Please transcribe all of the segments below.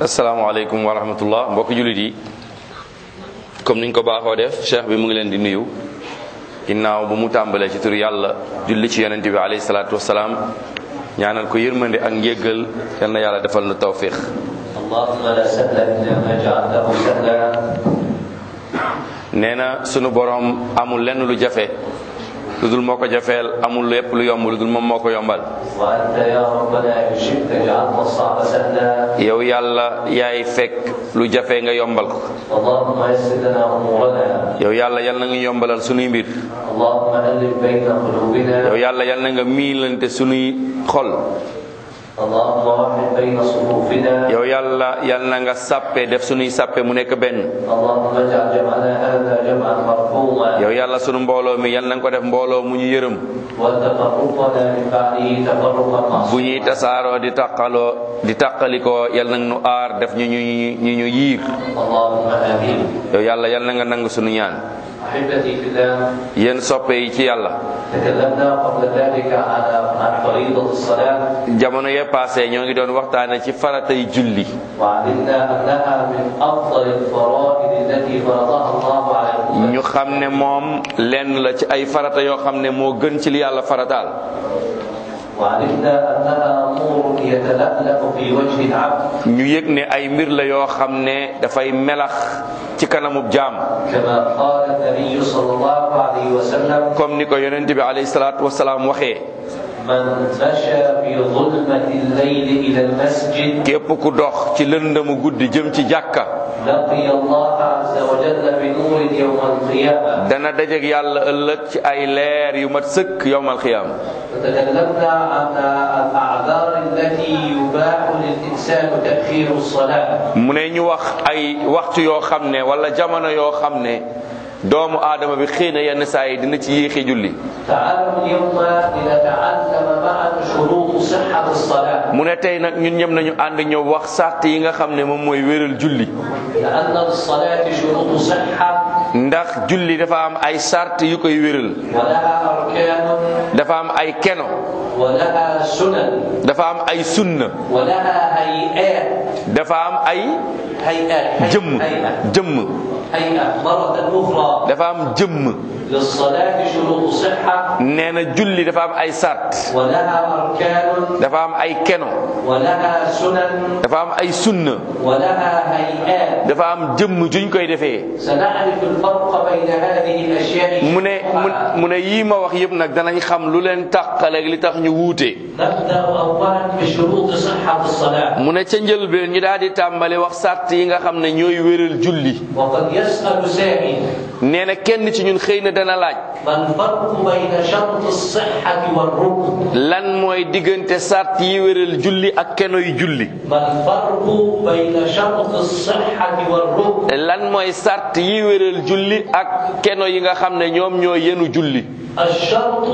asalaamaaleykum wa rahmatullah mbokki jullit yi comme niñ ko baaxoo def cheikh bi mu ngi leen di nuyu ginnaaw bu mu tàmbalee ci tur yàlla julli ci yonente bi alayhi salaatu wasalaam ñaanal ko yërmande ak njéggal yal na yàlla defal nu tawfiq اللهم لا سهل إلا ما جعلته سهلا nee na sunu borom amul lenn lu jafe lu dul moo ko jafeel amul lépp lu yomb lu dul moom moo ko yombal وأنت يا ربنا إن شئت جعلت الصعب سهلا yow yàlla yaay fekk lu jafe nga yombal ko اللهم يسر لنا أمورنا yow yàlla yal na nga yombalal sunuy mbir اللهم ألف بين قلوبنا yow yàlla yal na nga miilante sunuy xol اللهم وحد بين صفوفنا yow yàlla yal na nga sàppe def sunuy sàppe mu nekk benn اللهم اجعل جمعنا هذا جمعا مرحوما yow yàlla sunu mbooloo mi yal na nga ko def mbooloo mu ñu yërëm وتفرقنا من بعده تفرقا bu معصوما ñuy tasaaroo di taqaloo di taqalikoo yal na nu aar def ñu ñu ñu ñu yiir اللهم آمين yow yàlla yal na nga nangu sunu ñaan أحبتي في الله yéen soppe yi ci yàlla تكلمنا قبل ذلك على عن فريضة الصلاة jamono yee passé ñoo ngi doon waxtaane ci faratay julli وعلمنا أنها من أفضل الفرائض التي فرضها الله على الأمة ñu xam ne moom lenn la ci ay farata yoo xam ne moo gën ci li yàlla farataal وعلمنا أنها نور يتلألأ في وجه العبد ñu yëg ne ay mbir la yoo xam ne dafay melax ci kanamub jaam كما قال النبي صلى الله عليه وسلم comme ni ko yonent bi alayhi salaatu wasalaam waxee من مشى في ظلمة الليل إلى المسجد képp ku dox ci lëndëmu guddi jëm ci jàkka لقي الله عز وجل بنور يوم القيامة dana dajeg yàlla ëllëg ci ay leer yu mat sëkk yowmal xiyaam وتكلمنا عن الأعذار التي يباح للإنسان تأخير الصلاة mu ne ñu wax ay waxtu yoo xam ne wala jamono yoo xam ne doomu aadama bi xëy na yenn saa yi dina ci yéexi julli تعالوا اليوم لنتعلم معا شروط صحة الصلاة mu ne tey nag ñun ñëpp nañu ànd ñëw wax sàrt yi nga xam ne moom mooy wéral julli لأن للصلاة شروط صحة ndax julli dafa am ay sàrt yu koy wéral ولها أركان dafa am ay keno ولها سنن dafa am ay sunna ولها هيئات dafa am ay هيئات jëmm هيئة jëmm هيئة مرة أخرى dafa am jëmm للصلاة شروط صحة nee na julli dafa am ay sàrt ولها أركان dafa am ay keno ولها سنن dafa am ay sunna ولها هيئات dafa am jëmm juñ koy defee سنعرف الفرق بين هذه الأشياء mu ne mu mu ne yii ma wax yëpp nag danañ xam lu leen tàqaleeg li tax ñu wuute نبدأ أولا بشروط صحة الصلاة mu ne ca njëlbeen ñu daal di tàmbali wax sàrt yi nga xam ne ñooy wéral julli وقد يسأل سائل nee na kenn ci ñun xëy na dana laaj ما الفرق بين شرط الصحة والركن lan mooy diggante sàrt yi wéral julli ak kenoy julli ما الفرق بين شرط الصحة والركن lan mooy sàrt yi wéral julli ak keno yi nga xam ne ñoom ñoo yenu julli الشرط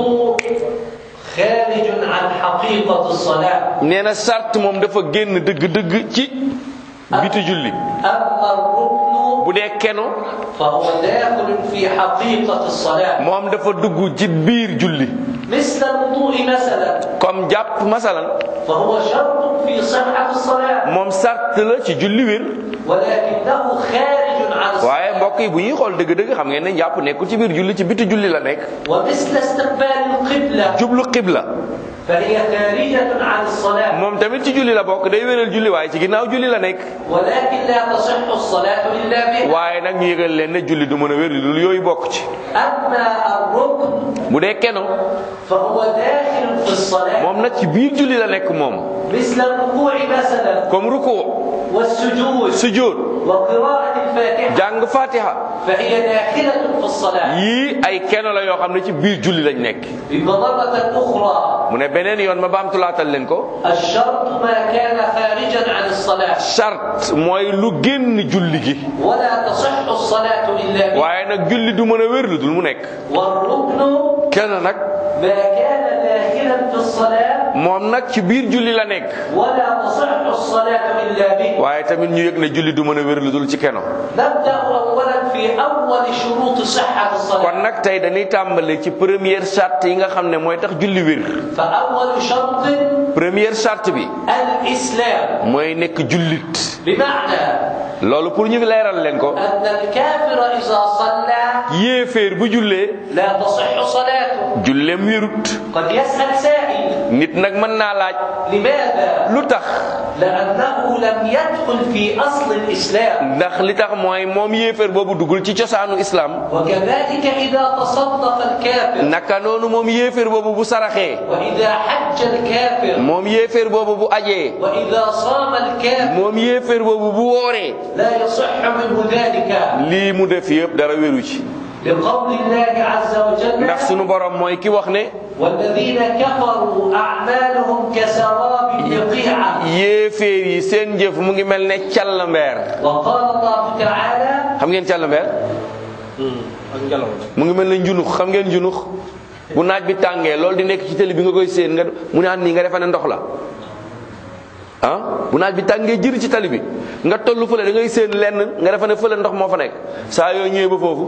خارج عن حقيقة الصلاة nee na sàrt moom dafa génn dëgg-dëgg ci biti julli أما الركن bu dee keno فهو داخل في حقيقة الصلاة moom dafa dugg ci biir julli مثل الوضوء مثلا comme jàpp masalan فهو شرط في صحة الصلاة moom sàrt la ci julli wér ولكنه خارج عن waaye الصلاة mbokk yi bu ñuy xool dëgg-dëgg xam ngeen ne jàpp nekkul ci biir julli ci biti julli la nekk ومثل استقبال القبلة jublu xibla فهي خارجة عن الصلاة moom tamit ci julli la bokk day wéral julli waaye ci ginnaaw julli la nekk ولكن لا تصح الصلاة إلا به waaye nag ñu yëgal leen ne julli du mën a wér lu dul yooyu bokk ci أما الركن bu dee keno فهو داخل في الصلاة moom nag ci biir julli la nekk moom مثل الركوع مثلا comme ruku والسجود sujjóot وقراءة الفاتحة jàng fatiha فهي داخلة في الصلاة yii ay keno la yoo xam ne ci biir julli lañ nekk بمرة أخرى mu ne beneen yoon ma baamtulaatal leen ko الشرط ما كان خارجا عن الصلاة charte mooy lu génn julli gi ولا تصح الصلاة إلا به waaye nag julli du mën a wér lu dul mu nekk والركن kenn nag ما كان داخلا في الصلاة moom nag ci biir julli la nekk ولا تصح الصلاة إلا به waaye tamit ñu yëg ne julli du mën a wér lu dul ci keno نبدأ أولا في أول شروط صحة الصلاة kon nag tey dañuy tàmbale ci première charte yi nga xam ne mooy tax julli wér فأول شرط première charte bi الإسلام mooy nekk jullit بمعنى loolu pour ñu leeral leen ko أن الكافر إذا صلى yéeféer bu jullee لا تصح صلاته julleem wérut قد يسأل سائل nit nag mën naa laaj لماذا؟ lu tax لأنه لم يدخل في أصل الإسلام ndax li tax mooy moom yéeféer boobu duggul ci cosaanu islam وكذلك إذا تصدق الكافر naka noonu moom yéeféer boobu bu saraxee وإذا حج الكافر moom yéeféer boobu bu ajee وإذا صام الكافر moom yéeféer boobu bu wooree لا يصح منه ذلك lii mu def yëpp dara wéru ci لقول الله عز وجل ndax sunu borom mooy ki wax ne والذين كفروا أعمالهم كسراب بقيعة yéeféer yi seen jëf mu ngi mel ne callambeer وقال الله تعالى xam ngeen callambeer mu ngi mel ne njunux xam ngeen njunux bu naaj bi tàngee loolu di nekk ci télé bi nga koy séen nga mu naan nii nga defa ne ndox la ah bu naaj bi tàngee jëri ci tali bi nga tollu fële da ngay séen lenn nga defa ne fële ndox moo fa nekk saa yoo ñëwee ba foofu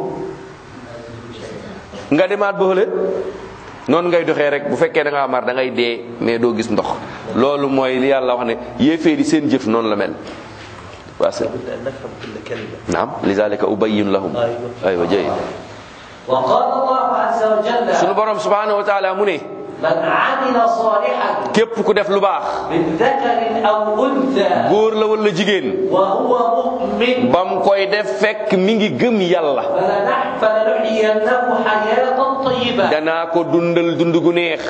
nga demaat ba fële noonu ngay doxee rek bu fekkee da ngaa mar da ngay dee mais doo gis ndox loolu mooy li yàlla wax ne yéeféeri seen jëf noonu la mel waa sëñ لابد أن نفهم كل كلمة naam lizalika ubayyin lahum aywa jëy وقال الله عز وجل sunu borom subhanahu wa taala mu ne من عمل صالحا képp ku def lu baax من ذكر أو أنثى góor la wala jigéen وهو مؤمن bam koy def fekk mi ngi gëm yàlla فلنح- فلنحيينه حياة طيبة danaa ko dundal dund gu neex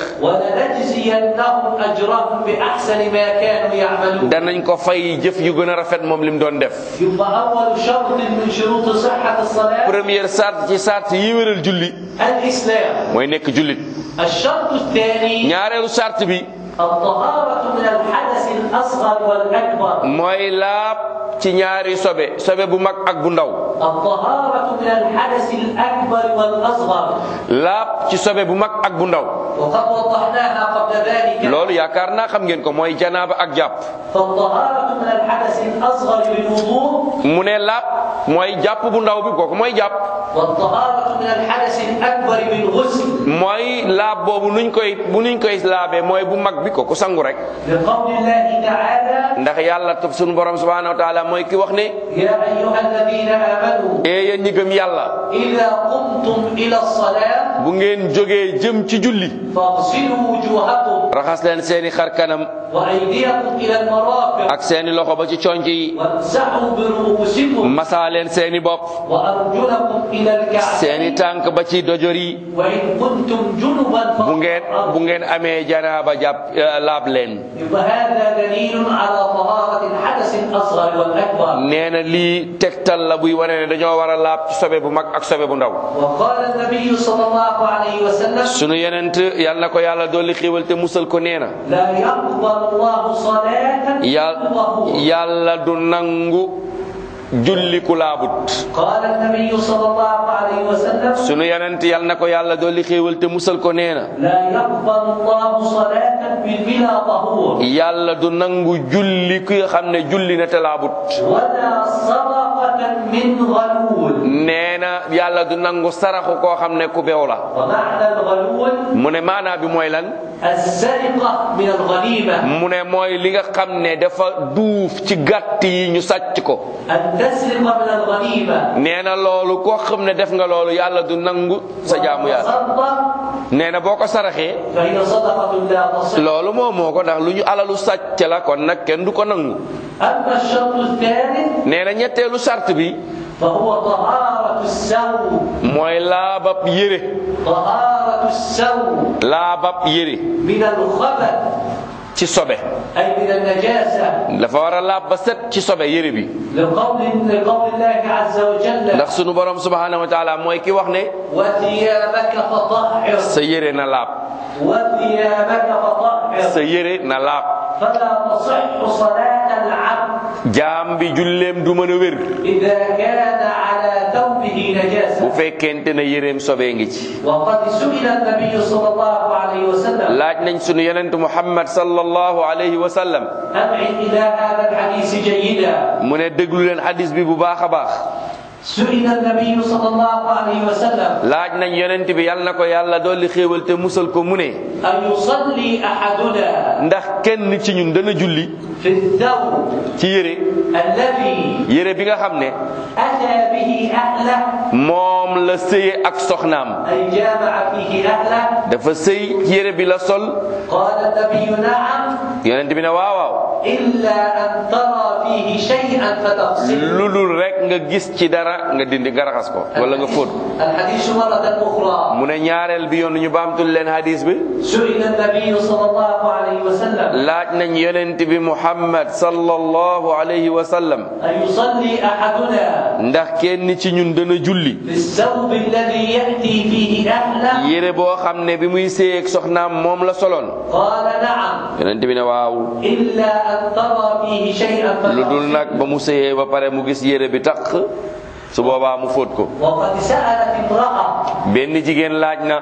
ولنجزينهم أجرهم بأحسن ما كانوا يعملون danañ ko fay jëf yu gën a rafet moom lim doon def يبقى أول شرط من شروط صحة الصلاة première sart ci sart yi wéral julli الإسلام mooy nekk jullit الشرط الثاني ñaareelu sart bi الطهارة من الحدث الأصغر والأكبر mooy laab ci ñaari sobe sobe bu mag ak bu ndaw الطهارة من الحدث الأكبر والأصغر laab ci sobe bu mag ak bu ndaw وقد وضحناها قبل ذلك loolu yaakaar naa xam ngeen ko mooy janaaba ak jàpp فالطهارة من الحدث الأصغر بالوضوء mu ne laab mooy jàpp bu ndaw bi kooku mooy jàpp والطهارة من الحدث الأكبر بالغسل mooy laab boobu nuñ koy bu nuñ koy laabee mooy bu mag bi kooku sangu rek لقول الله تعالى ndax yàlla tub sunu borom subhanahu wa taala mooy ki wax ne يا أيها الذين آمنوا ee yéen ñi gëm yàlla إذا قمتم إلى الصلاة bu ngeen jógee jëm ci julli فاغسلوا وجوهكم raxas leen seeni xar kanam وأيديكم إلى المرافق ak seeni loxo ba ci conc yi وامسحوا برؤوسكم masaa leen seeni bopp وأرجلكم إلى seeni الكعبين tànk ba ci dojor yi وإن كنتم جنبا bu ngeen bu فاطهروا ngeen amee janaaba jàpp eh, laab leen يبقى هذا دليل على طهارة الحدث الأصغر والأكبر nee na lii tegtal la buy wane ne dañoo war a laab ci sobe bu mag ak sobe bu ndaw وقال النبي صلى الله عليه وسلم sunu yenent yal na ko yàlla dolli xiiwal te musal ko nee na لا يقبل الله صلاة yàlla وهو yàlla du nangu julli ku laabut قال النبي صلى الله عليه وسلم sunu yenent yal na ko yàlla dolli xiiwal te musal ko nee na لا يقبل الله صلاة بلا طهور yàlla du nangu julli ki nga xam ne julli na te laabut ولا صدقة من غلول nee na yàlla du nangu saraxu koo xam ne ku beew la ومعنى الغلول mu ne maanaa bi mooy lan السرقة من الغنيمة mu ne mooy li nga xam ne dafa duuf ci gàtt yi ñu sàcc ko أن تسرق من الغنيمة nee na loolu koo xam ne def nga loolu yàlla du nangu sa jaamu yàlla تصدق nee na boo ko saraxee فهي صدقة لا تصح loolu moom moo ko ndax lu ñu alalu sàcc la kon nag kenn du ko nangu أما الشرط الثالث nee na ñetteelu sart bi فهو طهارة السوء mooy laabab yére طهارة السوء laabab yére من الخبث ci sobe أي من النجاسة dafa war a laab ba set ci sobe yére bi لقول لقول الله عز وجل ndax sunu borom subhanahu wa taala mooy ki wax ne وثيابك فطهر sa yére na laab وثيابك فطهر sa yére na laab فلا تصح صلاة العبد jaam bi julleem du mën a wér إذا كان على ثوبه bu نجاسة fekkente ne yéreem sobee ngi ci وقد سئل النبي صلى الله عليه وسلم laaj nañ sunu yonent muhammad sallallahu alayhi wa sallam أبعد إلى هذا الحديث جيدا mu ne déglu leen hadis bi bu baax a baax سئل النبي صلى الله عليه وسلم laaj nañ yonent bi yàlla na ko yàlla dolli xéewal te musal ko mu ne أن يصلي أحدنا ndax kenn ci ñun dana julli في الثوب ci yére الذي yére bi nga xam ne أتى به أهله moom la sëye ak soxnaam أي جامع فيه أهله dafa sëy ci yére bi la sol قال النبي نعم yonent bi ne waaw waaw إلا أن ترى فيه شيئا فتغسله lu dul rek nga gis ci dara nga dindi nga raxas ko wala nga fóot الحديث مرة أخرى mu ne ñaareel bi yoon ñu baamtul leen hadis bi سئل النبي صلى الله عليه وسلم laaj nañ yonent bi muhammad sallallahu alayhi wa sallam أن يصلي أحدنا ndax kenn ci ñun dana julli في الثوب الذي يأتي فيه أهله yére boo xam ne bi muy séyeeg soxnaam moom la soloon قال نعم yonent bi ne waaw إلا أن ترى فيه شيئا lu dul فتغسله nag ba mu séyee ba pare mu gis yére bi taq su boobaa mu fóot ko وقد سألت امرأة benn jigéen laaj na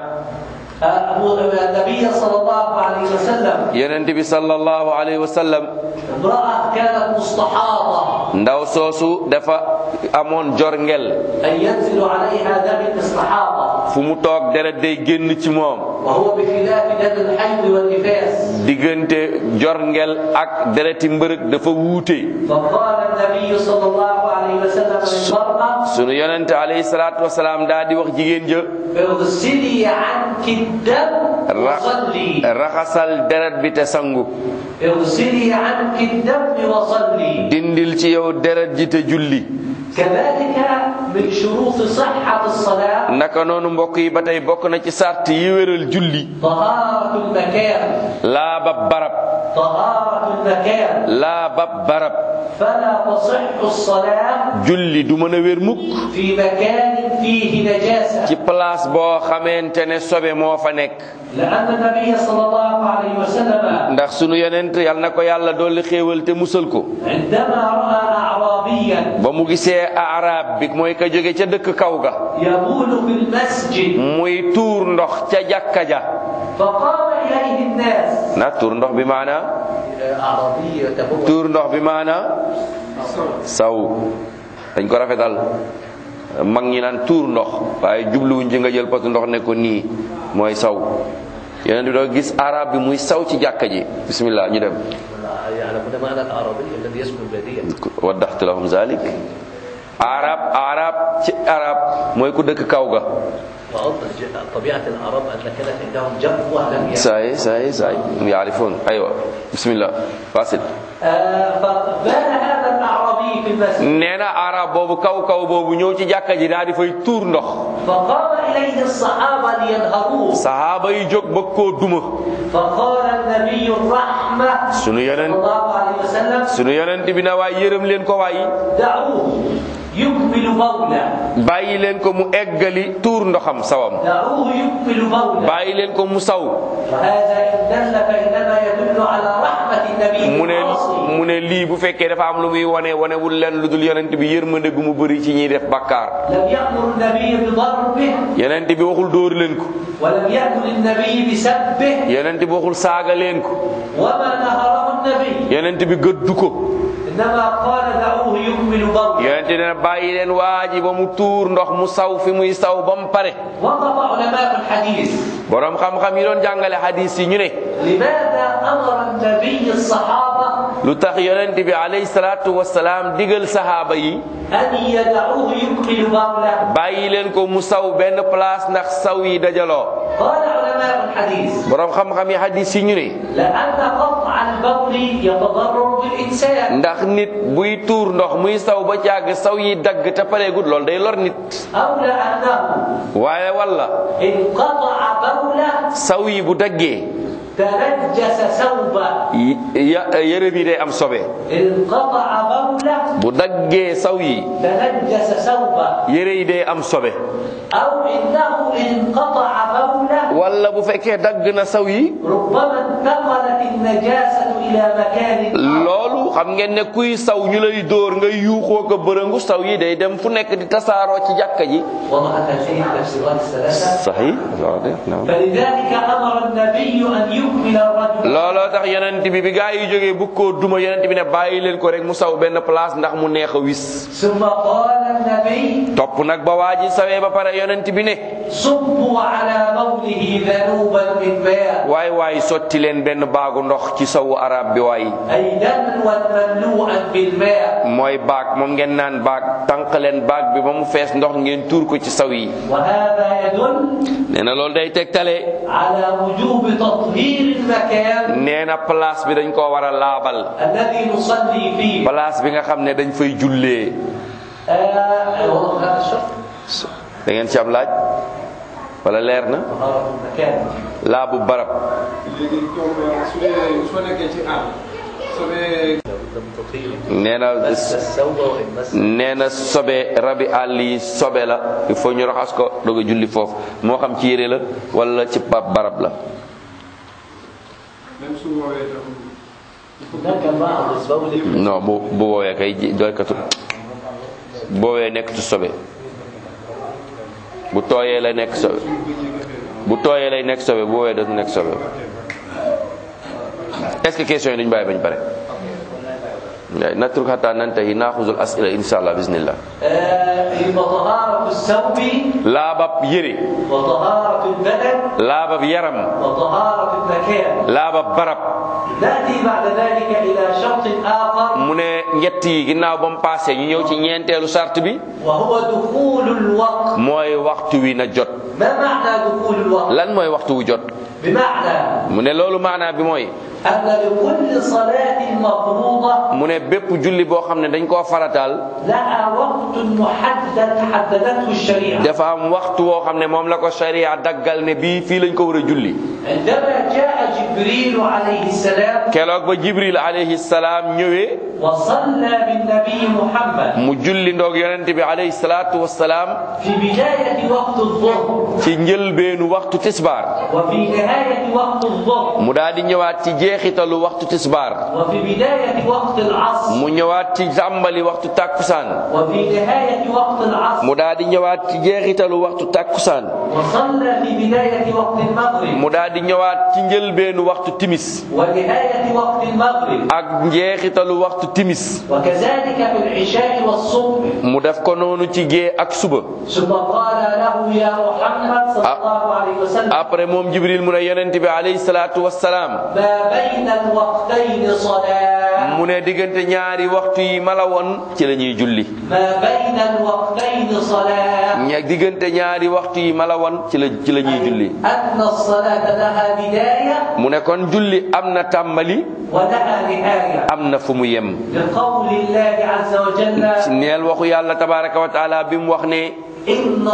أبو- النبي صلى الله عليه وسلم yonent bi sallallahu alayhi wa sallam امرأة كانت مستحاضة ndaw soosu dafa amoon jorngel أن ينزل عليها دم الاستحاضة fu mu toog deret day génn ci moom وهو بخلاف دم الحيض والنفاس diggante jorngel ak dereti mbërëg dafa wuute فقال النبي صلى الله عليه وسلم للمرأة sunu yonent alayhi salaatu wasalaam daa di wax jigéen ja اغسلي عنك الدم ra- وصلي raxasal deret bi te sangu اغسلي عنك الدم وصلي dindil ci yow deret ji te julli كذلك من شروط صحة الصلاة naka noonu mbokk yi ba tey bokk na ci sart yi wéral julli طهارة المكان laabab barab طهارة المكان laabab barab فلا تصح الصلاة julli du mën a wér mukk في مكان فيه نجاسة ci place boo xamante ne sobe moo fa nekk لأن النبي صلى الله عليه وسلم ndax sunu yonent yal na ko yàlla dolli xéewal te musal ko عندما رأى أعرابيا ba mu gisee arab bi mooy ka jóge ca dëkk kaw ga يبول في المسجد muy tuur ndox ca jàkka ja فقام إليه الناس na tuur ndox bi maana أعرابي يتبول tuur ndox bi maana saw dañ ko rafetal mag ñi naan tuur ndox waaye jubluwuñ ci nga jël potu ndox ne ko nii mooy saw yeneen bi doo gis arab bi muy saw ci jàkka ji bismillah ñu dem يعلمون معنى الأعرابي الذي يسكن بادية waddaxtu lahum zalik arab arab ci arab mooy ku dëkk kaw ga وأوضح طبيعة الأعراب أن كانت عندهم جفوة لم يكن saay saay saay yaarifoon aywa bismillah wasil آه، فبال هذا الأعرابي في المسجد nee na arab boobu kaw kaw boobu ñëw ci jàkka ji daal di fay tuur ndox فقام إليه الصحابة لينهروه sahaaba yi jóg bëgg koo duma فقال النبي الرحمة sunu صلى yonent الله عليه وسلم sunu yonent bi na waay yërëm leen ko waay دعوه يكمل بوله bàyyi leen ko mu eggali tuur ndoxam sawam دعوه يكمل بوله bàyyi leen ko mu saw وهذا إن دل فإنما يدل على رحمة النبي mu ne بالعاصي mu ne lii bu fekkee dafa am lu muy wane wanewul leen lu dul yonent bi yërmande gu mu bëri ci ñiy def bakkaar لم يأمر النبي بضربه yonent bi waxul dóor leen ko ولم يأمر النبي بسبه yonent bi waxul saaga leen ko وما نهره النبي yonent bi gëddu ko إنما قال دعوه يكمل بوله yonent dina bàyyi leen waa ji ba mu tuur ndox mu saw fi muy saw ba mu pare وقف علماء الحديث borom xam-xam yi doon jàngale hadis yi ñu ne لماذا أمر النبي الصحابة lu tax yonent bi alayhi salaatu wasalaam digal sahaaba yi أن يدعوه يكمل بوله bàyyi leen ko mu saw benn place ndax saw yi dajaloo قال علماء الحديث borom xam-xam yi hadis yi ñu ne لأن قطع البول يتضرر بالإنسان ndax nit buy tuur ndox muy saw ba càgg saw yi dagg te pareegut loolu day lor nit أو لأنه waaye walla انقطع بوله saw yi bu daggee تنجس ثوبه y- ya- yére bi day am sobe انقطع بوله bu daggee saw yi تنجس ثوبه yére yi day am sobe أو إنه انقطع بوله walla bu fekkee dagg na saw yi ربما انتقلت النجاسة إلى مكان آخر loolu xam ngeen ne kuy saw ñu lay dóor ngay yuuxoo ko bërëngu saw yi day dem fu nekk di tasaaroo ci jàkka ji وضحت هذه التفسيرات الثلاثة صحيح naam فلذلك أمر النبي أن يكمل الرجل looloo tax yonent bi bi gaa yi jógee bu ko duma yonent bi ne bàyyi leen ko rek mu saw benn place ndax mu neex a wis ثم قال النبي topp nag ba waa ji sawee ba pare yonent bi ne صبوا على بوله ذنوبا من ماء waay waay sotti leen benn baagu ndox ci sawu arab bi waay أي دلوا مملوءا بالماء mooy baag moom ngeen naan baag tànq leen baag bi ba mu fees ndox ngeen tuur ko ci saw yi وهذا يدل nee na loolu day tegtale على وجوب تطهير المكان nee na place bi dañ koo war a laabal الذي نصلي فيه place bi nga xam ne dañ fay jullee آه والله هذا الشرط da ngeen ci am laaj wala leer na طهارة المكان laabu barab léegi comme su dee soo nekkee ci àll soo dee nee na مس الثوب وإن مس nee na sobe rabi àll yi sobe la il faut ñu raxas ko doog a julli foofu moo xam ci yére la wala ci ba barab la même su woowee tam هناك بعض البول non bu bu woowee kay ji- doykatu bu woowee nekk ci sobe bu tooyee lay nekk sobe bu tooyee lay nekk sobe bu woowee dootu nekk sobe est-ce que question yi duñu bàyyi bañ pare waaye natruk hatta nantahi naaxuzul asila insha allah bismillah آه يبقى طهارة الثوب laabab yére وطهارة البدن laabab yaram وطهارة المكان laabab barab نأتي بعد ذلك إلى شرط آخر mu ne ñett yi ginnaaw ba mu paase ñu ñëw ci ñeenteelu sart bi وهو دخول الوقت mooy waxtu wi na jot ما معنى دخول الوقت؟ lan mooy waxtu wu jot بمعنى mu ne loolu maanaa bi mooy أن لكل صلاة مفروضة mu ne bépp julli boo xam ne dañ koo farataal لها وقت محدد حددته الشريعة dafa am waxtu woo xam ne moom la ko sharia daggal ne bii fii lañ ko war a julli عندما جاء جبريل عليه السلام keroog ba jibril alayhi salaam ñëwee وصلى بالنبي محمد mu julli ndoog yonent bi alayhi salaatu wassalaam في بداية وقت الظهر ci njëlbeenu waxtu tisbaar وفي نهاية وقت الظهر mu daal di ñëwaat ci jeexitalu waxtu tisbaar وفي بداية وقت العصر mu ñëwaat ci tàmbali waxtu tàkkusaan وفي نهاية وقت العصر mu daal di ñëwaat ci jeexitalu waxtu tàkkusaan وصلى في بداية وقت المغرب mu daal di ñëwaat ci njëlbeenu waxtu timis ونهاية وقت المغرب ak njeexitalu waxtu timis وكذلك في العشاء والصبح mu def ko noonu ci gée ak suba ثم قال له يا محمد صلى أ- الله عليه وسلم après moom jibril mu ne yonent bi alayhi salaatu wassalaam ما بين الوقتين صلاة mu ne diggante ñaari waxtu yi mala woon ci la ñuy julli ما بين الوقتين صلاة ña diggante ñaari waxtu yi mala woon ci la ci la ñuy julli أن الصلاة لها بداية mu ne kon julli am na tàmbali ولها نهاية am na fu mu yem لقول الله عز وجل ci neel waxu yàlla tabaraka wa taala bi mu wax ne إن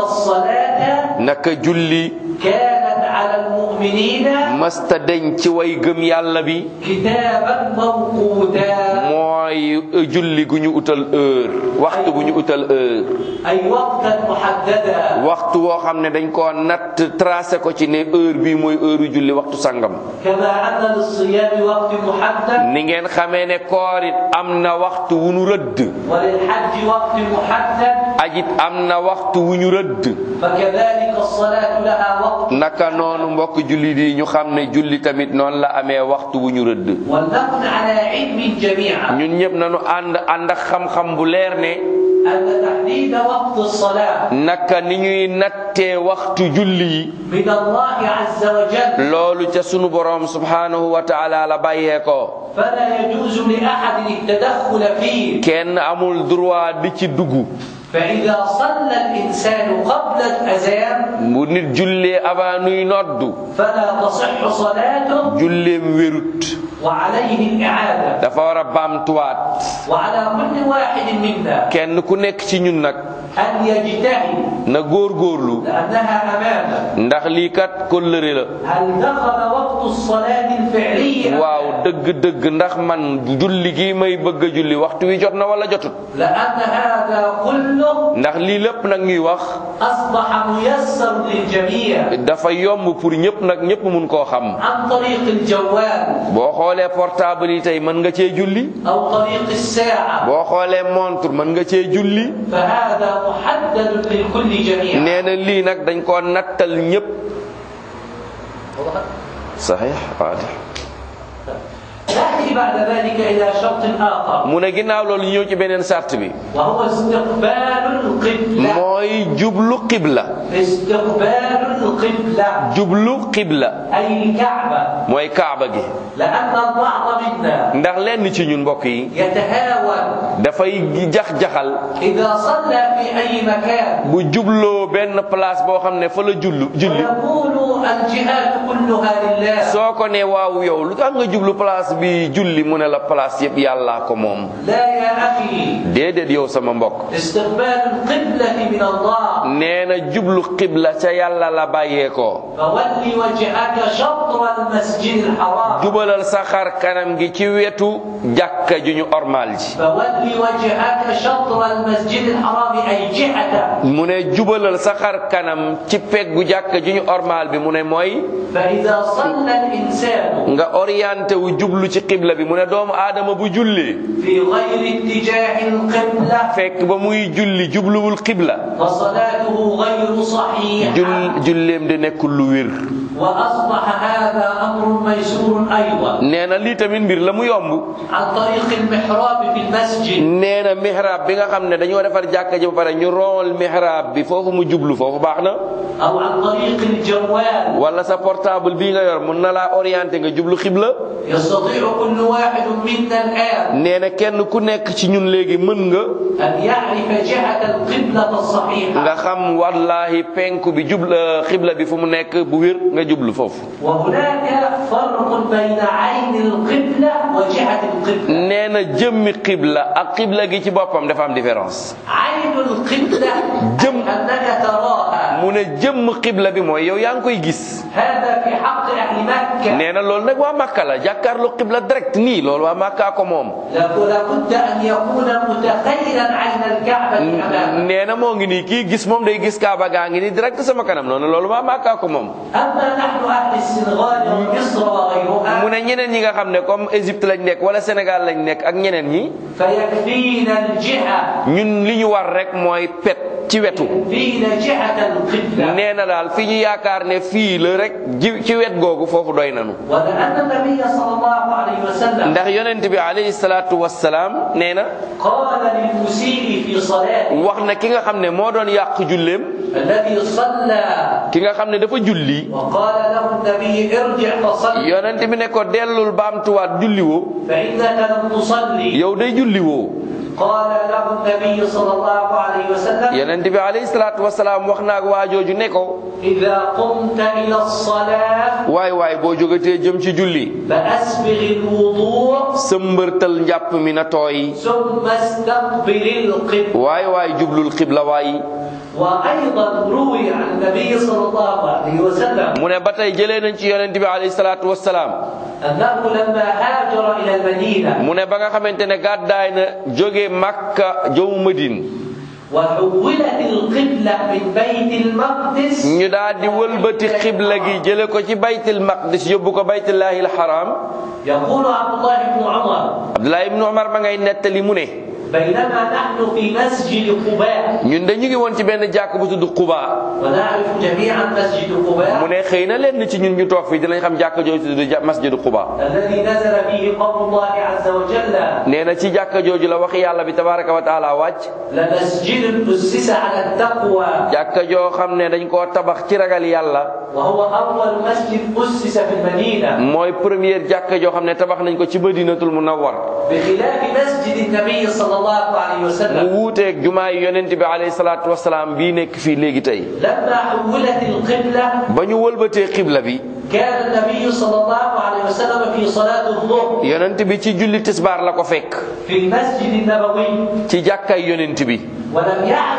الصلاة naka julli كانت على المؤمنين masta deñ ci way gëm yàlla bi كتابا موقوتا mooy julli gu ñu utal heure waxtu bu ñu utal heure أي وقتا محددا waxtu woo xam ne dañ koo natt tracé ko ci ne heure bii mooy heure julli waxtu sangam كما أن للصيام وقت محدد ni ngeen xamee ne koor it am na waxtu wu ñu rëdd وللحج وقت محدد ajit am na waxtu wu ñu rëdd فكذلك الصلاة لها وقت naka noonu mbokk julli di ñu xam ne julli tamit noonu la amee waxtu wu ñu rëdd ولنكن على علم جميعا ñun ñëpp nañu ànd ànd ak xam-xam bu leer ne أن تحديد وقت الصلاة naka ni ñuy nattee waxtu julli yi من الله عز وجل loolu ca sunu borom subhanahu wa taala la bàyyee ko فلا يجوز لأحد التدخل فيه kenn amul droit di ci dugg فإذا صلى الإنسان قبل الأذان bu nit jullee avant nuy noddu فلا تصح صلاته julleem wérut وعليه الإعادة dafa war a baamtuwaat وعلى كل واحد منا kenn ku nekk ci ñun nag أن يجتهد na góorgóorlu لأنها أمامه ndax lii kat kóllëre la هل دخل وقت الصلاة الفعلية أم waaw لا؟ dëgg-dëgg ndax man julli gi may bëgg a julli waxtu wi jot na wala jotut لأن هذا كله ndax lii lépp nag ñuy wax أصبح ميسر للجميع dafa yomb pour ñëpp nag ñëpp mun koo xam عن طريق الجوال boo xoolee portable yi tey mën nga cee julli أو طريق الساعة boo xoolee montre mën nga cee julli فهذا محدد للكل جميعا nee na lii nag dañ koo nattal ñëpp saxiix waadix نأتي بعد ذلك إلى شرط آخر mu ne ginnaaw loolu ñu ñëw ci beneen sart bi وهو استقبال القبلة mooy jublu qibla استقبال القبلة jublu qibla أي الكعبة mooy kaaba gi لأن البعض منا ndax lenn ci ñun mbokk yi يتهاون dafay jax-jaxal إذا صلى في أي مكان bu jubloo benn place boo xam ne fa la jullu julli ويقول الجهات كلها لله soo ko ne waaw yow lu tax nga jublu place bi julli mu ne la place yëpp yàllaa ko moom لا يا أخي déedéet yow sama mbokk استقبال القبلة من الله nee na jublu qibla ca yàlla la bàyyee ko فول وجهك شطر المسجد الحرام jubalal sa xar kanam gi ci wetu jàkka ju ñu ormal ji فول وجهك شطر المسجد الحرام أي جهته mu ne jubalal sa xar kanam ci peggu jàkka ju ñu ormal bi mu ne mooy فإذا صلى الإنسان nga orienté wu jublu ci qibla bi mu ne doomu aadama bu jullee في غير اتجاه القبلة fekk ba muy julli jubluwul qibla فصلاته غير صحيحة jul julleem di nekkul lu wér وأصبح هذا أمر ميسور أيضا nee na lii tamit mbir la mu yomb عن طريق المحراب في المسجد nee na mihrab bi nga xam ne dañoo defar jàkka ji ba pare ñu rool mihrab bi foofu mu jublu foofu baax na أو عن طريق الجوال wala sa portable bii nga yor mun na laa orienté nga jublu xibla يستطيع كل واحد منا الآن nee na kenn ku nekk ci ñun léegi mën nga أن يعرف جهة القبلة nga الصحيحة xam wallahi penku bi jubla xibla bi fu mu nekk bu wér nga jublu foofu وهناك فرق بين عين القبلة وجهة القبلة nee na jëmmi xibla ak xibla gi ci boppam dafa am différence عين القبلة جم- أي أنك تراها mu ne jëmm xibla bi mooy yow yaa ngi koy gis هذا في حق أهل مكة nee na loolu nag waa Makka la jàkkaarloo xibla direct nii loolu waa Makka ko moom لابد أن يكون متخيلا عين الكعبة أمامه nee na moo ngi nii kii gis moom day gis Kaaba gaa ngi nii direct sama kanam noonu loolu waa Makka ko moom أما نحن أهل السنغال ومصر وغيرها mu ne ñeneen ñi nga xam ne comme Égypte lañ nekk wala Sénégal lañ nekk ak ñeneen ñi فيكفينا الجهة ñun li ñu war rek mooy pet ci wetu يكفينا جهة القبلة nee na daal fi ñu yaakaar ne fii la rek ji ci wet googu foofu doy nanu ولأن النبي صلى الله عليه وسلم ndax yonent bi alayhi salaatu wassalaam nee na قال للمسيء في صلاته wax na ki nga xam ne moo doon yàq julleem الذي صلى ki nga xam ne dafa julli وقال له النبي ارجع فصل yonent bi ne ko dellul baamtuwaat julli woo فإنك لم تصلي yow day julli woo قال له النبي صلى الله عليه وسلم yonent bi alayhi salaatu wassalaam wax naag waajooju ne ko إذا قمت إلى الصلاة waay waay boo jógatee jëm ci julli فأسبغ الوضوء sëmbërtal njàpp mi na tooy ثم استقبل القبلة waay waay jublul xibla waay وأيضا روي عن النبي صلى الله عليه وسلم mu ne ba tey jëlee nañ ci yonent bi alayhi salaatu wassalaam أنه لما هاجر إلى المدينة mu ne ba nga xamante ne gàddaay na jóge Makka jëmu Madine وحولت القبلة من بيت المقدس ñu daal di wëlbati xibla gi jële ko ci baytil maqdis yóbbu ko baytullahi alxaram يقول عبد الله بن عمر Abdullah ibnu Umar ma ngay nettali mu ne بينما نحن في مسجد قباء ñun de ñu ngi woon ci benn jàkk bu tudd Quba ونعرف جميعا مسجد mu قباء ne xëy na leen ci ñun ñu toog fii dinañ xam jàkk jooju tudd ja- masjidu Quba الذي نزل فيه قول الله عز وجل nee na ci jàkk jooju la waxi yàlla bi tabaraka wa taala wàcc لمسجد أسس على التقوى jàkk joo xam ne dañ koo tabax ci ragal yàlla وهو أول مسجد أسس في المدينة mooy première jàkk joo xam ne tabax nañ ko ci madinatul munawwar بخلاف مسجد النبي صلى الله عليه mu وسلم wuuteeg jumaa yi yonent bi alayhi salaatu wasalaam bii nekk fii léegi tey لما حولت القبلة ba ñu wëlbatee xibla bi كان النبي صلى الله عليه وسلم في صلاة الظهر yonent bi ci julli tisbaar la ko fekk في المسجد النبوي ci jàkkay yonent bi ولم يعرف أهل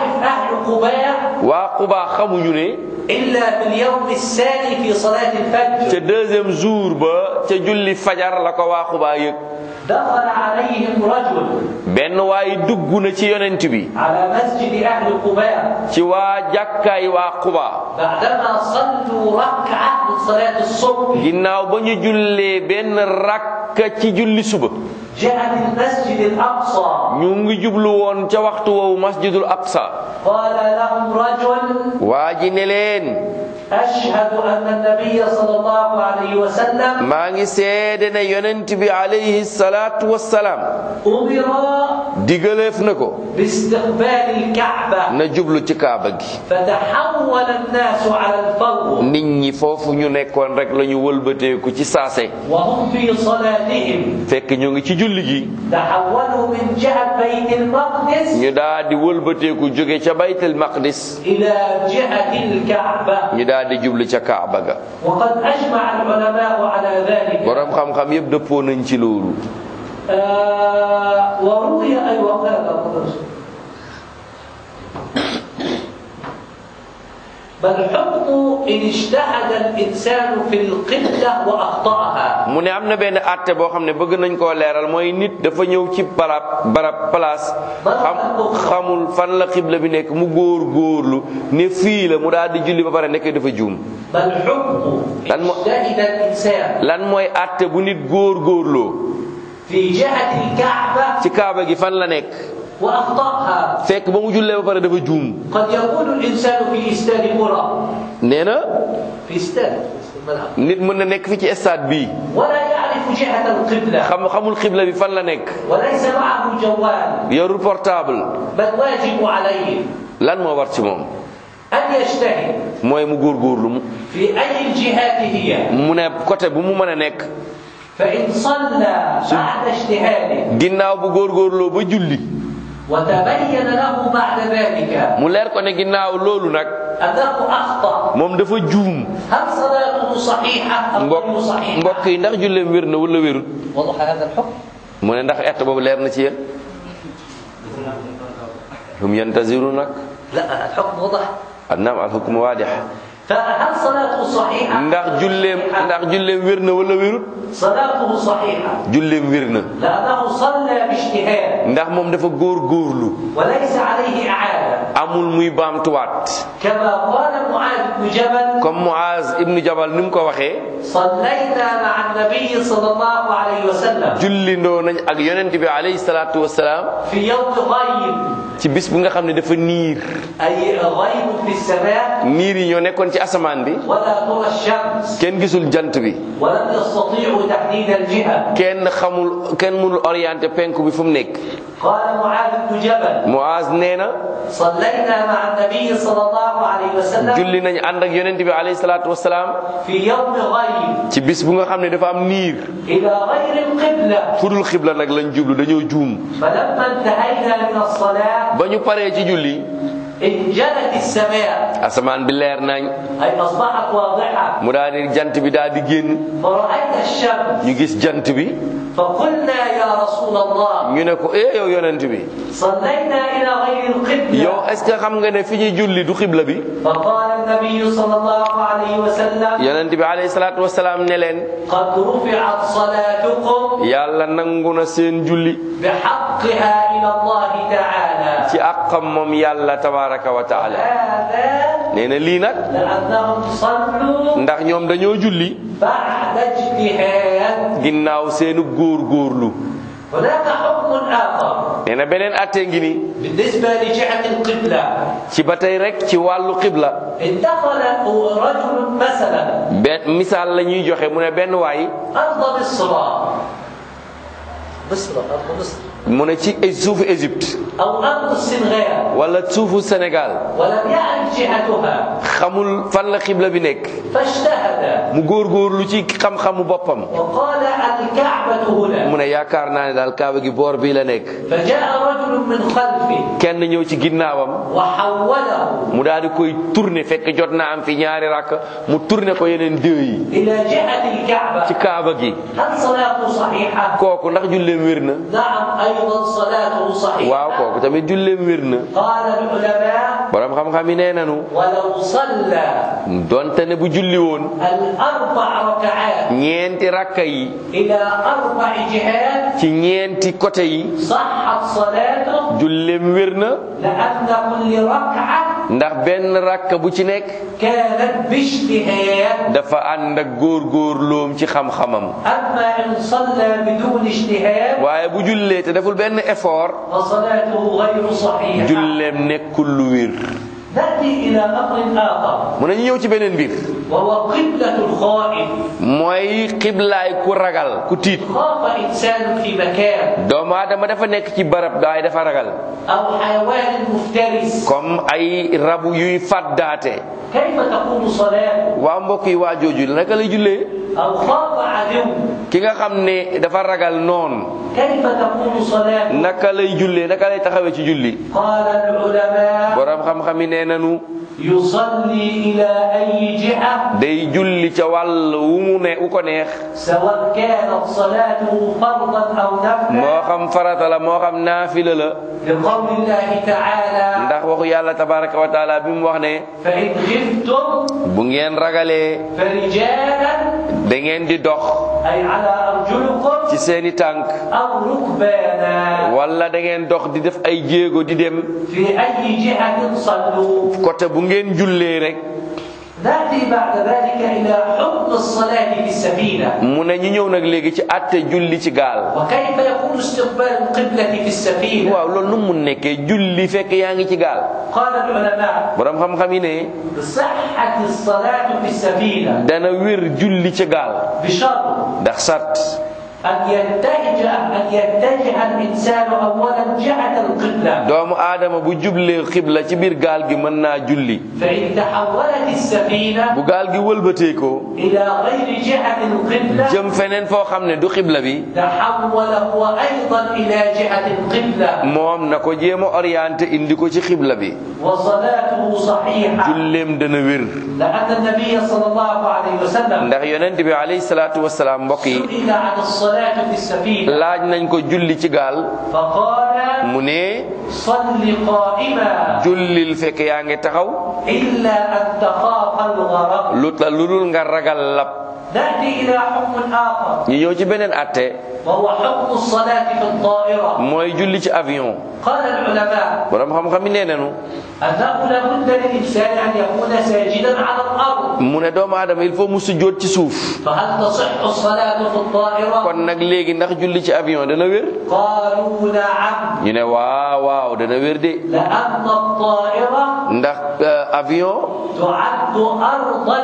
قباء waa Quba xamuñu ne إلا في اليوم الثاني في صلاة الفجر ca deuxième jour ba ca julli fajar la ko waa Quba yëg دخل عليهم رجل benn waay dugg na ci yonent bi على مسجد أهل قباء ci waa jàkkaay waa Quba بعدما صلوا ركعة من صلاة الصبح ginnaaw ba ñu jullee benn rakka ci julli suba جاءت المسجد الأقصى ñu ngi jublu woon ca waxtu woowu masjidul aqsa قال لهم رجل waa ji ne leen أشهد أن النبي صلى الله عليه وسلم maa ngi seede ne yonent bi alayhi salaatu wassalaam أمر digaleef na ko باستقبال الكعبة na jublu ci kaaba gi فتحول الناس على الفور nit ñi foofu ñu nekkoon rek la ñu wëlbateeku ci saase وهم في صلاتهم fekk ñu ngi ci julli gi تحولوا من جهة بيت المقدس ñu daal di wëlbateeku jóge ca baytul maqdis إلى جهة الكعبة ñu daal di jublu ca kaaba ga وقد أجمع العلماء على ذلك borom xam-xam yépp dëppoo nañ ci loolu آه وروي أي وقال بل حكم إن اجتهد الإنسان في القبلة وأخطأها mu ne am na benn àtte boo xam ne bëgg nañ koo leeral mooy nit dafa ñëw ci barab barab place xam xamul fan la xibla bi nekk mu góor góorlu ne fii la mu daal di julli ba pare nekk dafa juum بل حكم إن لن م- اجتهد الإنسان lan mooy àtte bu nit góor góorloo في جهة الكعبة ci kaaba gi fan la nekk وأخطأها fekk ba mu jullee ba pare dafa juum قد يكون الإنسان في استاد قرى nee na في استاد في الملعب nit mën na nekk fi ci stade bii ولا يعرف جهة القبلة xam xamul xibla bi fan la nekk وليس معه جوال yorul portable بل واجب عليه lan moo war ci moom أن يجتهد mooy mu góorgóorlu mu في أي الجهات هي mu ne côté bu mu mën a nekk فإن صلى بعد اجتهاده ginnaaw bu góorgóorloo ba julli وتبين له بعد ذلك mu leer ko ne ginnaaw loolu nag أنه أخطأ moom dafa juum هل صلاته صحيحة أم mbokk غير صحيحة؟ mbokk yi ndax julleem wér na wala wérut وضح هذا الحكم؟ mu ne ndax ett boobu leer na ci yéen hum yantaziru nag لا الحكم وضح annaam alxukmu waadix فهل صلاته صحيحة؟ ndax julleem ndax julleem wér na wala wérut صلاته صحيحة julleem wér na لأنه صلى باجتهاد ndax moom dafa góor góorlu وليس عليه إعادة amul muy baamtuwaat كما قال معاذ بن جبل comme Muaz ibnu Jabal ni mu ko waxee صلينا مع النبي صلى الله عليه وسلم jullindoo nañ ak yonent bi alayhi salaatu wasalaam في يوم غيب ci bis bi nga xam ne dafa niir أي غيب في السماء niir yi ñoo nekkoon ci asamaan bi ولا ترى الشمس kenn gisul jant bi ولم يستطيعوا تحديد الجهة kenn xamul kenn mënul orienté penku bi fu mu nekk قال معاذ بن جبل Muaz nee na صلينا مع النبي صلى الله عليه وسلم julli nañ ànd ak yonent bi alayhi salaatu wasalaam في يوم غيب ci bis bu nga xam ne dafa am niir إلى غير القبلة fudul xibla nag lañ jublu dañoo juum فلما انتهينا من الصلاة ba ñu paree ci julli انجلت السماء asamaan bi leer nañ أي أصبحت واضحة mu daal di jant bi daal di génn فرأينا الشمس ñu gis jant bi فقلنا يا رسول الله ñu ne ko eh yow yonent bi صلينا إلى غير القبلة yow est ce que xam nga ne fi ñuy julli du xibla bi فقال النبي صلى الله عليه وسلم yonent bi alayhi salaatu wasalaam ne leen قد رفعت صلاتكم yàlla nangu na seen julli بحقها إلى الله تعالى ci àqam moom yàlla tabaraka wa taala هذا nee na lii nag لأنهم صلوا ndax ñoom dañoo julli بعد اجتهاد ginnaaw seenu góor góorlu هناك حكم آخر nee na beneen attee ngi ni بالنسبة لجهة القبلة ci ba tey rek ci wàllu xibla إن دخل رجل مثلا benn misaal la ñuy joxe mu ne benn waay أرض مصر مصر أرض مصر mu ne ci suufu Égypte أو أرض السنغال wala suufu Sénégal ولم يعرف جهتها xamul fan la xibla bi nekk فاجتهد mu góorgóorlu ci xam-xamu boppam وقال الكعبة هنا mu ne yaakaar naa ne daal kaaba gi boor bii la nekk فجاء رجل رجل من خلفه kenn ñëw ci ginnaawam وحوله mu daal di koy tourner fekk jot na am fi ñaari rakk mu tourner ko yeneen deux yi إلى جهة الكعبة ci kaaba gi هل صلاته صحيحة؟ kooku ndax julleem wér na نعم أيضا صلاته صحيحة waaw kooku tamit julleem wér na قال العلماء borom xam-xam yi nee nanu ولو صلى donte ne bu julli woon الأربع ركعات ñeenti rakka yi إلى أربع جهات ci ñeenti côté yi صحت صلاته julleem wér na لأن كل ركعة ndax benn rakka bu ci nekk كانت باجتهاد dafa ànd ak góor-góorloom ci xam-xamam أما إن صلى بدون اجتهاد waaye bu jullee te deful benn effort فصلاته غير صحيحة julleem nekkul lu wér نأتي إلى أمر آخر mu ne ñu ñëw ci beneen mbir وهو قبلة الخائف mooy xiblaay ku ragal ku tiit خاف إنسان في مكان doomu aadama dafa nekk ci barab daay dafa ragal أو حيوان مفترس comme ay rabu yuy fàddaate كيف تكون صلاته waa mbokk yi waa jooju naka lay jullee أو خاف عدو ki nga xam ne dafa ragal noon كيف تكون صلاته naka lay jullee naka lay taxawee ci julli قال العلماء borom xam-xam yi nee nanu يصلي إلى أي جهة day julli ca wàll wu mu ne wu ko neex سواء كانت صلاته فرضا أو moo نفلا xam farata la moo xam naafila la لقول الله تعالى ndax waxu yàlla tabaraka wa taala bi mu wax ne فإن خفتم bu ngeen ragalee فرجالا da ngeen di dox أي على أرجلكم ci seeni tànk أو ركبانا wala da ngeen dox di def ay jéego di dem في أي جهة صلوا côté bu ngeen jullee rek نأتي بعد ذلك إلى حكم الصلاة في السفينة mu ne ñu ñëw nag léegi ci àtte julli ci gaal وكيف يكون استقبال القبلة في السفينة waaw loolu nu mu nekkee julli fekk yaa ngi ci gaal قال العلماء borom xam-xam yi ne صحة الصلاة في السفينة dana wér julli ci gaal بشرط ndax sart أن يتجه أن يتجه الإنسان أولا جهة القبلة doomu aadama bu jublee xibla ci biir gaal gi mën naa julli فإن تحولت السفينة bu gaal gi wëlbatee ko إلى غير جهة القبلة jëm feneen foo xam ne du xibla bi تحول هو أيضا إلى جهة القبلة moom na ko jéem a orienté indi ko ci xibla bi وصلاته صحيحة julleem dana wér لأن النبي صلى الله عليه وسلم ndax yonent bi alayhi salaatu wasalaam mbokk yi سئل عن الصلاة في السفينة laaj nañ ko julli ci gaal فقال mu ne صل قائما jullil fekk yaa ngi taxaw إلا أن تخاف الغرق lu ta lu dul nga ragal lab نأتي إلى حكم آخر ñu ñëw ci beneen atte وهو حكم الصلاة في الطائرة mooy julli ci avion قال العلماء borom xam-xam yi nee nañu أنه لابد للإنسان أن يكون ساجدا على الأرض mu ne doomu aadama il faut mu sujjóot ci suuf فهل تصح الصلاة في الطائرة؟ kon nag léegi ndax julli ci avion dana wér قالوا نعم ñu ne waaw waaw dana wér de لأن الطائرة ndax euh, avion تعد أرضا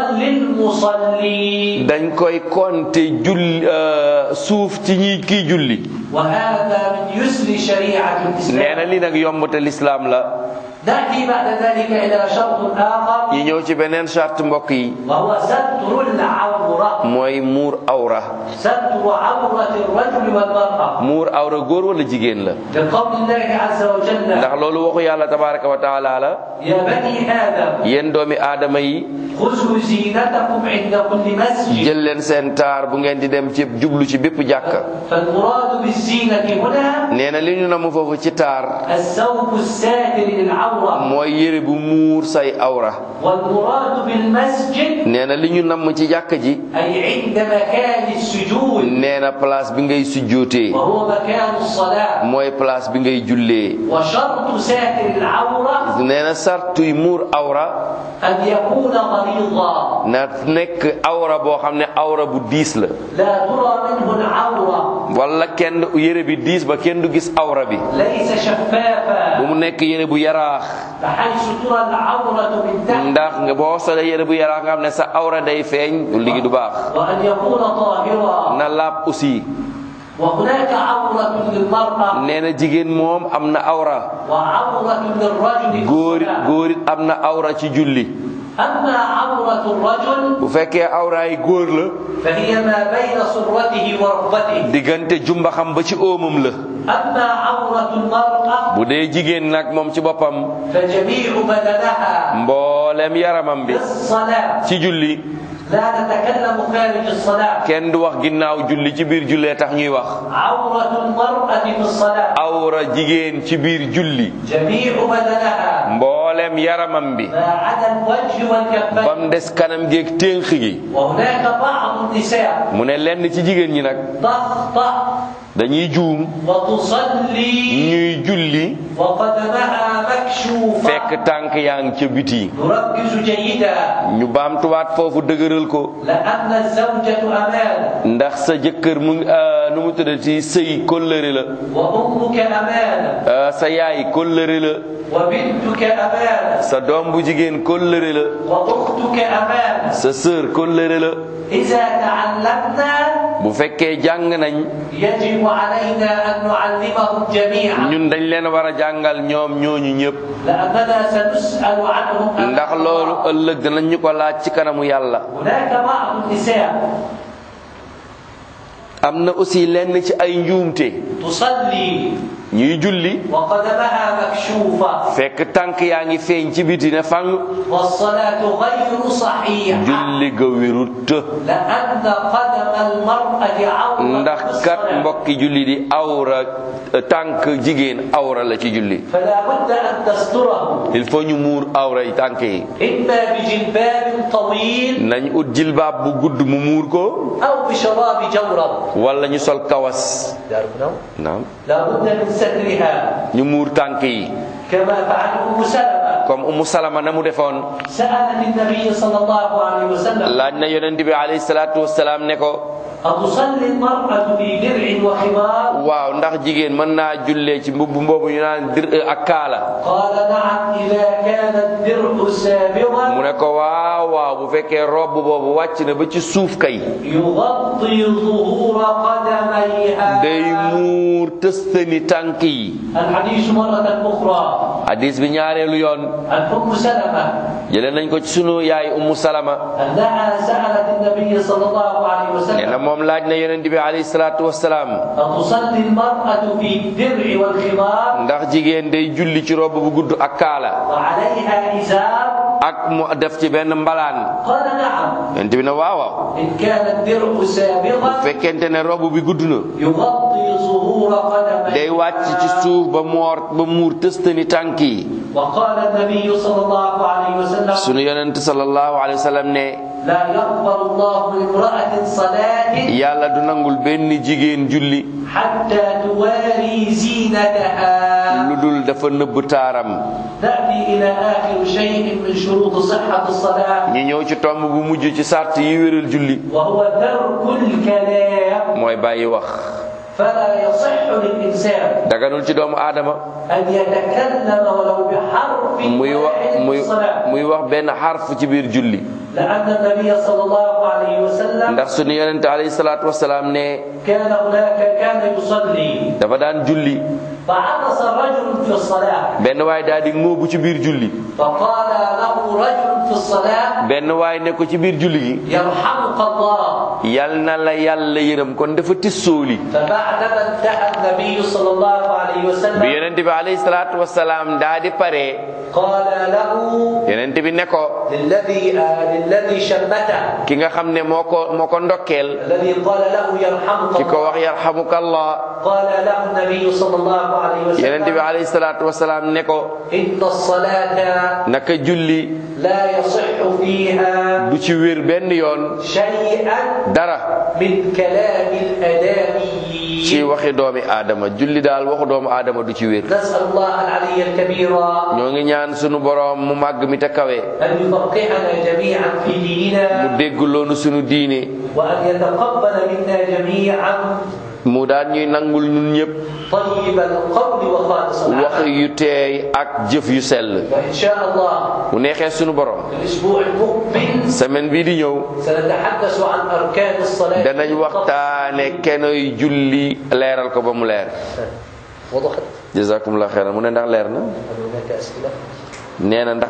للمصلين dañ koy compter julli euh, suuf ci ñi kii julli وهذا من يسر شريعة nee na الإسلام li nag yomb te lislaam la نأتي بعد ذلك إلى شرط آخر ñu ñëw ci beneen charte mbokk yi وهو ستر العورة mooy muur awra ستر عورة الرجل والمرأة muur awra góor wala jigéen la لقول الله عز وجل ndax loolu waxu yàlla tabaraka wa taala la يا بني آدم yéen doomi aadama yi خذوا زينتكم عند كل مسجد jël leen seen taar bu ngeen di dem ci jublu ci bépp jàkka فالمراد بالزينة هنا nee na li ñu namu foofu ci taar الثوب الساتر للعورة mooy yére bu muur say awra والمراد بالمسجد nee na li ñu namm ci jàkka ji أي عند مكان السجود nee na place bi ngay sujjootee وهو مكان الصلاة mooy place bi ngay jullee وشرط ساتر العورة nee na sartuy muur awra أن يكون غليظا na nekk awra boo xam ne awra bu diis la لا ترى منه العورة wala kenn yére bi diis ba kenn du gis awra bi ليس bu شفافا mu nekk yére bu yaraax بحيث ترى العورة من تحت ndax nga boo solee yére bu yaraax nga xam ne sa awra day feeñ ligi du baax وأن يكون طاهرا na laab aussi وهناك عورة للمرأة nee na jigéen moom am na awra وعورة للرجل في góor الصلاة. góor it am na awra ci julli أما عورة الرجل bu fekkee awraay góor la فهي ما بين سرته وركبته diggante jumbaxam ba ci óomam la أما عورة المرأة bu dee jigéen nag moom ci boppam فجميع بدنها mboolem yaramam bi بالصلاة ci julli لا نتكلم خارج الصلاة kenn du wax ginnaaw julli ci biir jullee tax ñuy wax عورة المرأة في الصلاة awra jigéen ci biir julli جميع بدنها mboolem yaramam bi ما عدا الوجه والكفين bam des kanam géeg ténk gi وهناك بعض النساء mu ne lenn ci jigéen ñi nag تخطأ dañuy juum وتصلي ñuy julli وقدمها مكشوفة fekk tànk yaa ngi ca biti نركز جيدا ñu baamtuwaat foofu dëgëral ko لأن الزوجة أمانة ndax sa jëkkër mu ngi ah, nu mu tuddati sëy kóllëre la وأمك أمانة ah, sa yaay kóllëre la وبنتك أمانة sa doom bu jigéen kóllëre la وأختك أمانة sa sœur kóllëre la إذا تعلمنا bu fekkee jàng nañ يجب علينا أن نعلمهم جميعا ñun dañ leen war a jàngal ñoom ñooñu ñëpp لأننا سنسأل عنهم أمام ndax loolu الله. ëllëg danañ ñu ko laaj ci kanamu yàlla هناك بعض النساء am na aussi lenn ci ay njuumte تصلي ñuy julli وقدمها مكشوفة fekk tànk yaa ngi feeñ ci biti ne fang والصلاة غير صحيحة julli ga wérut لأن قدم المرأة عورة ndax في kat الصلاة. mbokki julli di awra tànk jigéen awra la ci julli فلا بد أن تستره il faut ñu muur awra yi tànk yi إما بجلباب طويل nañ ut jilbaab bu gudd mu muur ko أو بشراب جورب wala ñu sol kawas naam لا بد من سترها ñu muur tànk yi كما فعل أم سلمة comme umu salama na mu defoon سألت النبي صلى الله عليه وسلم laaj na yonent bi alayhi salaatu wasalaam ne ko أتصلي المرأة في درع وخمار waaw ndax jigéen mën naa jullee ci mbubb mboobu ñu naan dir ak kaala قال نعم إذا كان الدرع سابغا mu ne ko waaw waaw bu fekkee robb boobu wàcc na ba ci suuf kay يغطي ظهور قدميها day muur tëstani tànk yi الحديث مرة أخرى hadis bi ñaareelu yoon عن أم سلمة jëlee nañ ko ci sunu yaay ummu salama أنها سألت النبي صلى الله عليه nee na وسلم moom laaj na yonent bi alayhi salaatu wasalaam أتصلي المرأة في الدرع والخمار ndax jigéen day julli ci robb bu gudd ak kaala وعليها إزار ak mu def ci benn mbalaan قال نعم yonent bi ne waaw waaw إن كان الدرع bu سابغا fekkente ne robb bi gudd na يغطي ظهور day wàcc ci قدميها suuf ba moor ba muur tëstani tànk yi وقال النبي صلى الله عليه وسلم sunu yonent sallallahu alayhi wa sallam ne لا يقبل الله من امرأة صلاة yàlla du nangul benn jigéen julli حتى تواري زينتها lu dul dafa nëbb taaram نأتي إلى آخر شيء من شروط صحة الصلاة ñu ñëw ci tomb bu mujj ci sart yi wéral julli وهو ترك الكلام mooy bàyyi wax فلا يصح للإنسان daganul ci doomu aadama أن يتكلم ولو بحرف muy wax واحد muy في الصلاة muy wax benn xarf ci biir julli لأن النبي صلى الله عليه وسلم ndax sunu yonent alayhi salaatu wasalaam ne كان هناك كان يصلي dafa daan julli فعطس رجل في الصلاة benn waay daal di ngóobu ci biir julli فقال له رجل في الصلاة benn waay ne ko ci biir julli gi يرحمك الله yal na la yàlla yërëm kon dafa tissooli فبعدما انتهى النبي صلى الله عليه bi وسلم yonent bi alayhi salaatu wasalaam daa di pare قال له yonent bi ne ko للذي آه للذي شمته ki nga xam ne moo ko moo ko ndokkeel الذي قال له يرحمك ki ko الله wax yarhamukallah قال له النبي صلى الله عليه yonent bi وسلم alayhi salaatu wasalaam ne ko إن الصلاة naka julli لا يصح فيها du ci wér benn yoon شيئا dara من كلام الأدامي ci waxi doomi aadama julli daal waxu doomu aadama du ci wér نسأل الله العلي الكبير ñoo ngi ñaan sunu boroom mu màgg mi te kawe أن يفقهنا جميعا في mu ديننا dégg loonu sunu diine وأن يتقبل منا جميعا mu daan ñuy nangul ñun ñëpp طيب القول وخالص wax العمل yu teey ak jëf yu sell وإن شاء الله mu neexee sunu borom في الأسبوع المقبل semaine bii di ñëw سنتحدث عن أركان الصلاة danañ waxtaane kenoy julli leeral ko ba mu leer وضحت jazakumullah xeyran mu ne ndax leer na هل هناك أسئلة؟ nee na ndax